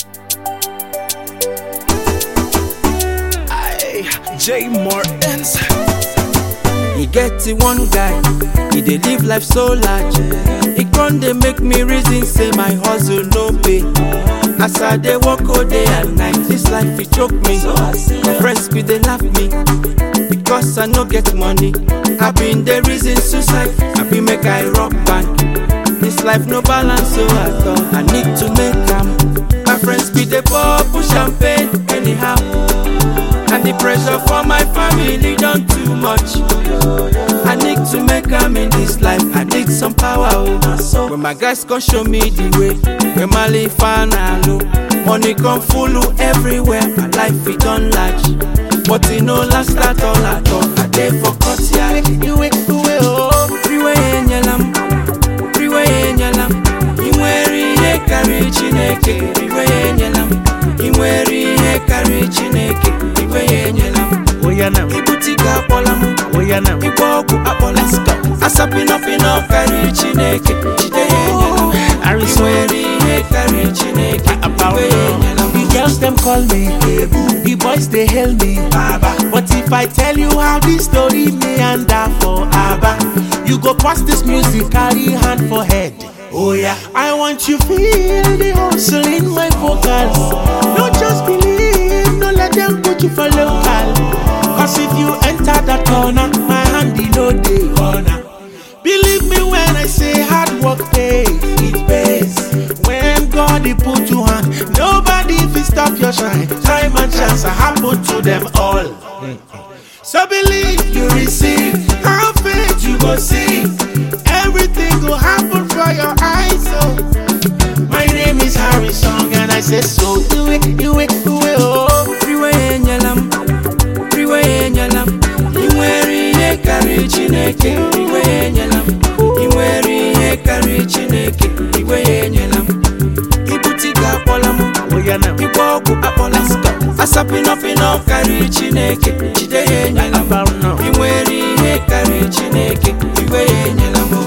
J Martins. e get the one guy e dey live life so large e con dey make me reason say my hustle no pay as i dey work all day and night this life e choke me my friends bin dey laugh me because i no get money i bin dey reason suicide i bin make i rock bank this life no balance so at all i need to make am my friends bin dey pour push champagne anyhow and the pressure for my family don too much. I need to make am in this life, I need some power. Oh. When my guys come show me the way, when my life low, money come full everywhere, my life it done large. But it no last at all at all. I dey for cut ya, iwe iwe oh. Freeway enyelam, freeway enyelam. I nwere ihe karịrị Chineke, iwe enyelam. I nwere ihe karịrị Chineke, iwe enyela m. Oya now, Ibute ike akpọla m. oya now. Ịgba ọgwụ akpọla m. Asapịnọpịnọ karịrị Chineke, jide ya enyela m. I Harrison. nwere ihe karịrị Chineke, iwe enyela m. The girls them call me, the boys they hail me, Baba. But if I tell you how this story meander for Abba, you go pass this music, carry hand for head. Oh yeah, I want you feel the hustle in my vocals. Don't just believe, no let them put you for local. Cause if you enter that corner, my hand in no day corner. Believe me when I say hard work pays, it pays. When God he put you on, nobody fit stop your shine. Time and chance are happen to them all. So believe you receive, have faith you go see. Everything will happen for your eyes. So my name is Harry Song and I say so. Do it, do it, do it, oh. Freeway enyela m. Freeway enyela m. I nwere ihe karịrị Chineke, iwe enyela m. I nwere ihe karịrị Chineke, iwe enyela m. Ibute ike akpọla m. Oh yeah now. Ịgba ọgwụ akpọla m. Asapịnọpịnọ karịrị Chineke, jide ya enyela m. About now. I nwere ihe karịrị Chineke, iwe ya enyela m.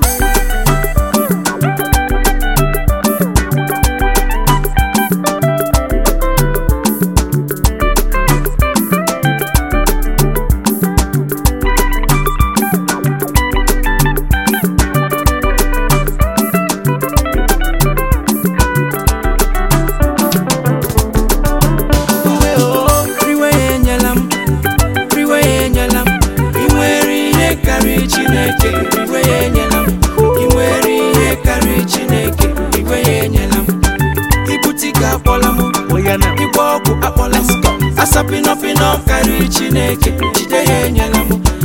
Freeway enyela m. Freeway enyela m. I nwere ihe karịrị Chineke, iwe ya enyela m. I nwere ihe karịrị Chineke, iwe ya enyela m. Ibute ike akpọla m. Oh yeah now. Ịgba ọgwụ akpọla m. Asapịnọpịnọ karịrị Chineke, jide ya enyela m.